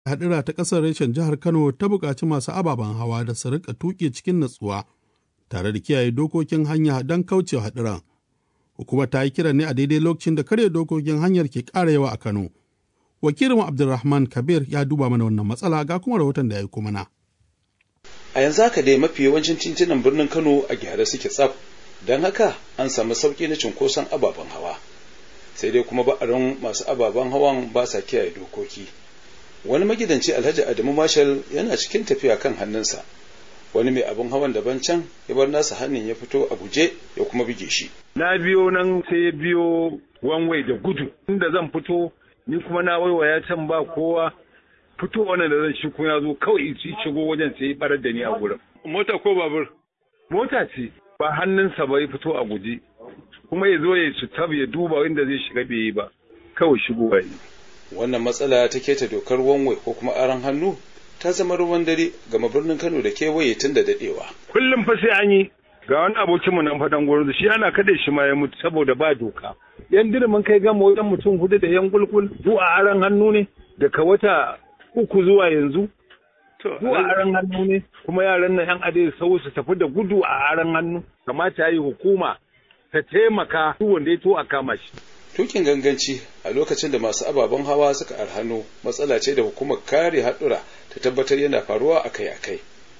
hadira ta ƙasar reshen jihar Kano ta buƙaci masu ababen hawa da su rika tuƙi cikin natsuwa tare da kiyaye dokokin hanya don kaucewa hadiran. Hukumar ta yi kiran ne a daidai lokacin da karya dokokin hanyar ke ƙara yawa a Kano. Wakilin Abdulrahman Kabir ya duba mana wannan matsala ga kuma rahoton da ya yi mana. A yanzu haka dai mafi yawancin titunan birnin Kano a gyara suke tsaf, don haka an samu sauƙi na cunkoson ababen hawa. Sai dai kuma ba'arin masu ababen hawan ba sa kiyaye dokoki. Wani magidanci Alhaji Adamu Marshal yana cikin tafiya kan hannunsa. Wani mai abin hawan daban can ya bar nasa hannun ya fito a guje ya kuma buge shi. Na biyo nan sai ya biyo wanwai da gudu. Inda zan fito ni kuma na waiwaya can ba kowa fito wannan da zan shi ya zo kawai ci shigo wajen sai ya barar da ni a gurin. Mota ko babur? Mota ce ba hannunsa ba ya fito a guje kuma ya zo ya su tab ya duba inda zai shiga bai yi ba kawai shigo ba yi. Wannan matsala ta keta dokar wanwai ko kuma aron hannu ta zama ruwan dare gama birnin Kano da kewaye tun da dadewa. Kullum fa sai an yi ga wani abokinmu nan faɗan gurin shi ana kada shi ma ya mutu saboda ba doka. yan dirimin kai gama wajen mutum hudu da yan kulkul zuwa aran hannu ne daga wata uku zuwa yanzu zuwa aran hannu ne kuma yaran nan yan adai sau su tafi da gudu a aran hannu kamata yi hukuma ta taimaka duk wanda ya to a kama shi tukin ganganci a lokacin da masu ababen hawa suka arhano matsala ce da hukumar kare haɗura ta tabbatar yana faruwa akai-akai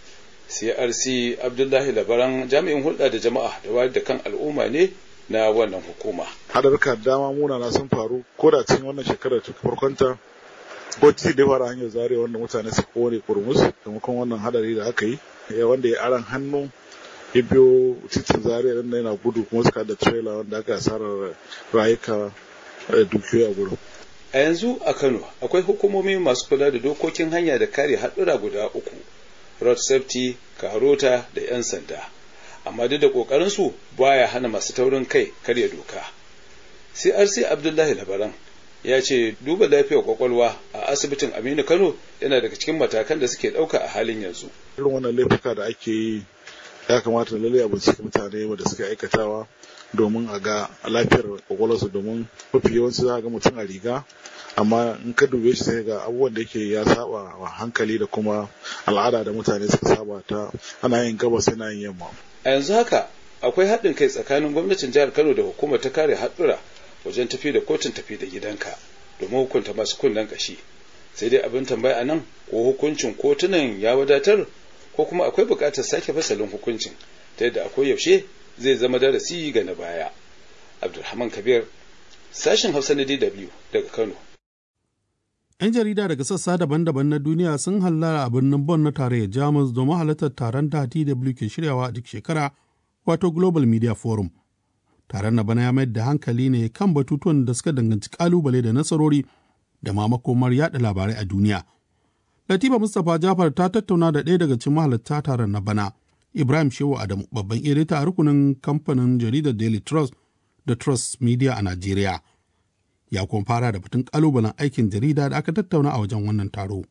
crc abdullahi labaran jami'in hulɗa da jama'a da wayar da kan al'umma ne na wannan hukuma. Hadarka dama munana sun faru ko da cikin wannan shekarar ta farkonta ko titi da fara hanyar zare wanda mutane su kone kurmus sakamakon wannan hadari da aka yi wanda ya aran hannu ya biyo titin zare nan yana gudu kuma suka da trailer wanda aka asarar rayuka da dukiyoyi a gurin. A yanzu a Kano akwai hukumomi masu kula da dokokin hanya da kare haɗura guda uku, road safety, karota da 'yan sanda. amma duk da ƙoƙarinsu baya hana masu taurin kai karya doka. CRC Abdullahi Labaran ya ce duba lafiyar kwakwalwa a asibitin Aminu Kano yana daga cikin matakan da suke ɗauka a halin yanzu. Irin wannan laifuka da ake yi ya kamata lalle a bincike mutane da suke aikatawa domin a ga lafiyar kwakwalwarsu domin mafi yawanci za a ga mutum a riga amma in ka dube shi sai ga abubuwan da yake ya saba wa hankali da kuma al'ada da mutane suka saba ta ana yin gabas yana yin yamma. a yanzu haka akwai haɗin kai tsakanin gwamnatin jihar kano da hukumar ta kare haɗura wajen tafi da kotun tafi da gidanka domin hukunta masu kunnen ƙashi sai dai abin tambaya a nan ko hukuncin kotunan ya wadatar ko kuma akwai buƙatar sake fasalin hukuncin ta yadda akwai yaushe zai zama darasi ga na baya abdulrahman kabir sashen hausa na dw daga kano 'yan jarida daga sassa daban-daban na duniya sun hallara a birnin Bonn na tarayyar Jamus domin halartar taron da DW ke shiryawa a duk shekara wato Global Media Forum. Taron na bana ya mayar da hankali ne kan batutuwan da suka danganci kalubale da nasarori da ma makomar yada labarai a duniya. Latifa Mustapha Jafar ta tattauna da ɗaya daga cikin mahalarta taron na bana, Ibrahim Shehu Adamu, babban edita a rukunin kamfanin jaridar Daily Trust da Trust Media a Najeriya. ya kuma fara da batun kalubalen aikin jarida da aka tattauna a wajen wannan taro.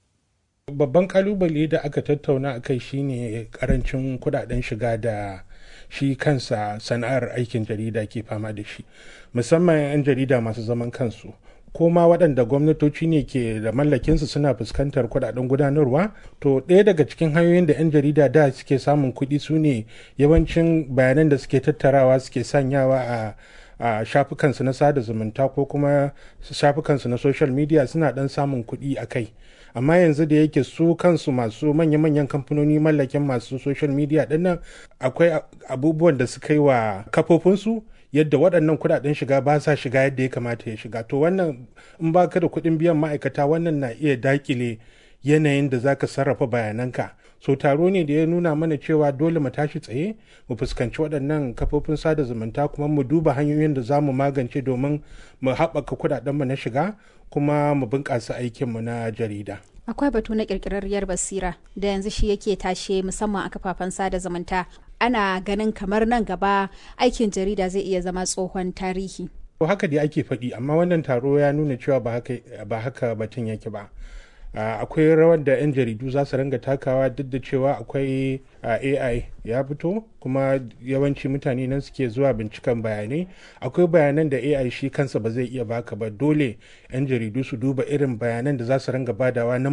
Babban kalubale da aka tattauna a kai shine karancin kudaden shiga da shi kansa sana'ar aikin jarida ke fama da shi musamman 'yan jarida masu zaman kansu ko ma waɗanda gwamnatoci ne ke da mallakinsu suna fuskantar kudaden gudanarwa to ɗaya daga cikin hanyoyin da 'yan jarida da suke samun kuɗi su ne yawancin bayanan da suke tattarawa suke sanyawa a a shafukansu na sada zumunta ko kuma shafukansu na social media suna dan samun kuɗi a kai amma yanzu da yake su kansu masu manya-manyan kamfanoni mallakin masu social media dinnan akwai abubuwan da suka yi wa kafofinsu yadda waɗannan kuɗaɗen shiga ba sa shiga yadda ya kamata ya shiga to wannan in ba ka da kuɗin biyan ma'aikata wannan na iya dakile yanayin da zaka sarrafa bayananka so taro ne da ya nuna mana cewa dole mu tashi tsaye mu fuskanci waɗannan kafofin sada zumunta kuma mu duba hanyoyin da za mu magance domin mu haɓaka kuɗaɗenmu na shiga kuma mu bunƙasa aikinmu na jarida. akwai batu na ƙirƙirarriyar basira da yanzu shi yake tashe musamman a kafafen sada zumunta ana ganin kamar nan gaba aikin jarida zai iya zama tsohon tarihi to haka dai ake faɗi amma wannan taro ya nuna cewa ba haka batun yake ba akwai rawar da 'yan jaridu za su ranga takawa duk da cewa akwai ai ya fito kuma yawanci mutane nan suke zuwa binciken bayanai akwai bayanan da ai shi kansa ba zai iya baka ba dole 'yan jaridu su duba irin bayanan da za su ranga badawa na